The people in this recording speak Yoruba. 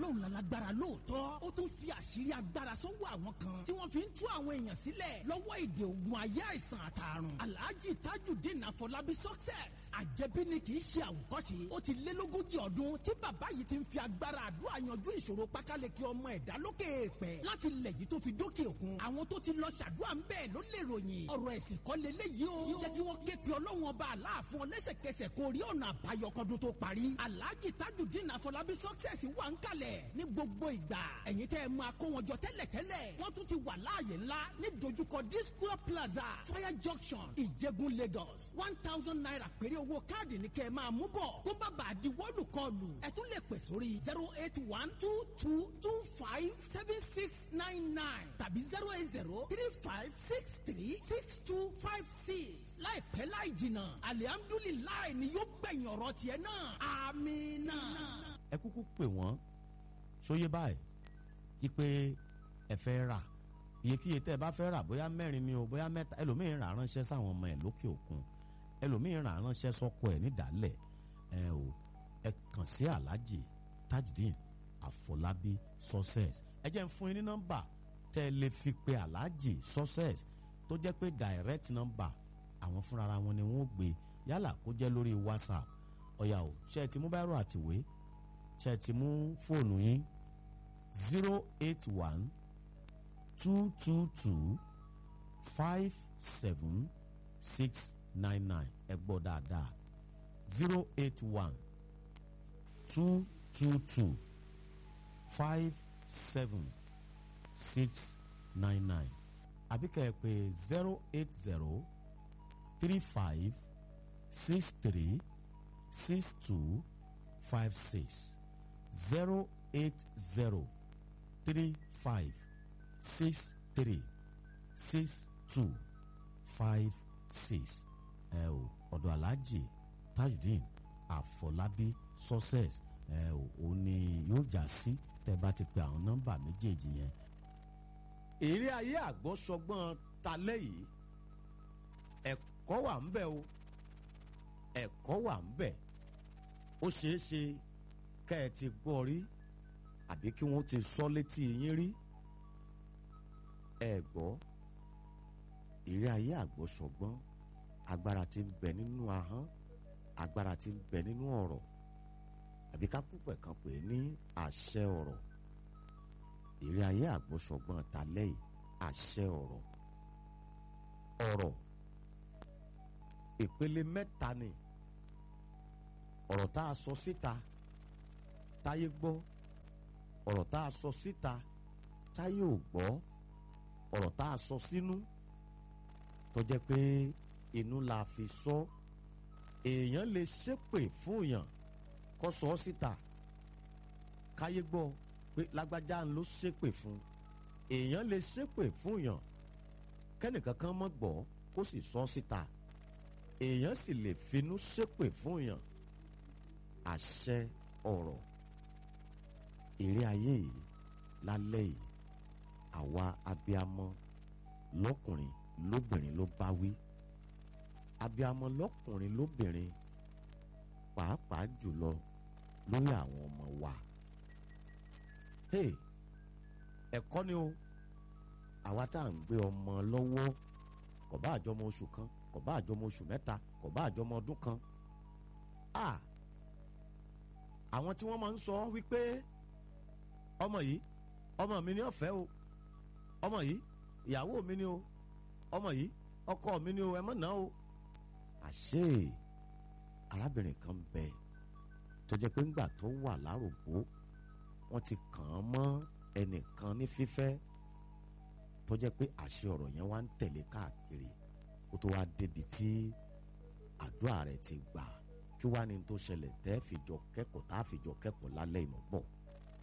ọlọ́run lálágbára lóòótọ́ ó tún fi àṣírí agbára sọ́wọ́ àwọn kan tí wọ́n fi ń tú àwọn èèyàn sílẹ̀ lọ́wọ́ èdè ogun ayé àìsàn àtàrùn alhaji tajudeen afọlábí success àjẹbí ni kì í ṣe àwòkọ́ṣe ó ti lé lógójì ọdún tí bàbá yìí ti ń fi agbára àdúrà yanjú ìṣòro pákáleke ọmọ ẹ̀dá lókè èèpẹ̀ láti lẹ̀ yìí tó fi dókè òkun àwọn tó ti lọ ṣàdúrà ń bẹ́ẹ̀ ló lè ròyìn ọ̀rọ̀ ẹ̀sìn kọ́ leléyìí o jẹ́ kí wọ́n ké pe ọlọ́run ọba aláàfin ọlẹ́sẹ̀kẹsẹ̀ kó rí ọ̀nà àbáyọ kọ́dún tó parí alhaji tajudeen afọlábí success wà ń kalẹ̀ ní gbogbo ìgbà ẹ̀yin tẹ́ ẹ máa kó wọn jọ tẹ́lẹ̀tẹ́lẹ̀ wọ́n tún ti wà láàyè ńlá ní dojúkọ disco plaza fire junction ìjẹ̀gùn lagos one thousand naira péré owó káàdì ní kẹ́ ẹ máa mú bọ̀ kó bá bàa di wọ́ọ̀lù kọlù ẹ tún lè pè sórí zero eight one two two two five seven six nine nine tàbí zero eight zero three five six three six two five six láìpẹ́ láì jìnnà alihamdulilayi ni yóò gbẹ̀yìn ọ̀rọ̀ tiẹ̀ náà amina. ẹ kúkú pè wọ́n sóyè báyìí ipe ẹ fẹ́ rà iyekíye tẹ́ ẹ bá fẹ́ rà bóyá mẹ́rin ni o bóyá mẹ́ta ẹlòmíín rà ránṣẹ́ sáwọn ọmọ ẹ̀ lókè òkun ẹlòmíín rà ránṣẹ́ sọ́kọ ẹ̀ nídàálẹ̀ ẹ o ẹ kàn sí aláàjì tajudeen àfọlábí success ẹ jẹ́ ń fún yín ní nọ́mbà tẹ́ ẹ lè fi pe aláàjì success tó jẹ́ pé direct number àwọn fúnra wọn ni wọ́n gbé yálà kó jẹ́ lórí whatsapp ọ̀yà o ṣe é ti mú báírò àtìwé ṣe é ti mú fóònù yín zero eight one two two two five seven six nine nine ẹ gbọ́ dáadáa zero eight one two two two five seven six nine nine àbí kẹ́ ẹ pè zero eight zero three five six three six two five six zero eight zero three five six three six two five six ẹ o ọ̀dọ̀ aláàjì tajudeen àfọlábí success ẹ o òun ni yóò já sí tẹ́ bá ti pe àwọn nọ́mbà méjèèjì yẹn. èrè ayé àgbọ̀sọgbọ́n talẹ́ yìí ẹ̀kọ́ wà ń bẹ̀ o ẹ̀kọ́ wà ń bẹ̀ ó ṣeé ṣe kẹ́ ẹ ti gbọ́ rí àbí kí wọ́n ti sọ létí yín rí ẹ gbọ́ ìrí ayé àgbọ̀sọ̀gbọ́n agbára tí ń bẹ nínú ahọ́n agbára tí ń bẹ nínú ọ̀rọ̀ àbí ká púpẹ̀ kan pè é ní àṣẹ ọ̀rọ̀ ìrí ayé àgbọ̀sọ̀gbọ́n talẹ́ yìí àṣẹ ọ̀rọ̀ ọ̀rọ̀ ìpele mẹ́ta ni ọ̀rọ̀ tá a sọ síta táyé gbọ́ ọ̀rọ̀ tá a sọ síta táyé ò gbọ́ ọ̀rọ̀ tá a sọ sínú tó jẹ́ pé inú la fi sọ èèyàn lè ṣépè fún èèyàn kó sọ ọ́ síta káyé gbọ́ pé lágbájá ló ṣépè fún èèyàn lè ṣépè fún èèyàn kẹ́nìkan kan mọ́ gbọ́ kó sì sọ ọ́ síta èèyàn sì lè finú ṣépè fún èèyàn àṣẹ ọ̀rọ̀ èrè ayé yìí lálẹ́ yìí àwa abiamọ lọ́kùnrin lóbìnrin ló bá wí abiamọ lọ́kùnrin lóbìnrin pàápàá jùlọ lórí àwọn ọmọ wa hey ẹ̀kọ́ ni o àwa tá à ń gbé ọmọ lọ́wọ́ kò bá àjọmọ oṣù kan kò bá àjọmọ oṣù mẹ́ta kò bá àjọmọ ọdún kan ah àwọn tí wọ́n máa ń sọ wípé ọmọ yìí ọmọ mi ni ọ̀fẹ́ o ọmọ yìí ìyàwó mi ni o ọmọ yìí ọkọ mi ni o ẹ mọ̀ náà o àṣé arábìnrin kan bẹ tó jẹ́ pé ńgbà tó wà lárògbó wọ́n ti kàn án mọ́ ẹnìkan ní fífẹ́ tó jẹ́ pé àṣẹ ọ̀rọ̀ yẹn wá ń tẹ̀lé káàkiri kó tó wá débi tí àdúrà rẹ̀ ti gbà kí wá ní tó ṣẹlẹ̀ tẹ́ fìjọ kẹ́kọ̀ọ́ tá a fìjọ kẹ́kọ̀ọ́ lálẹ́ ìmọ̀ bọ̀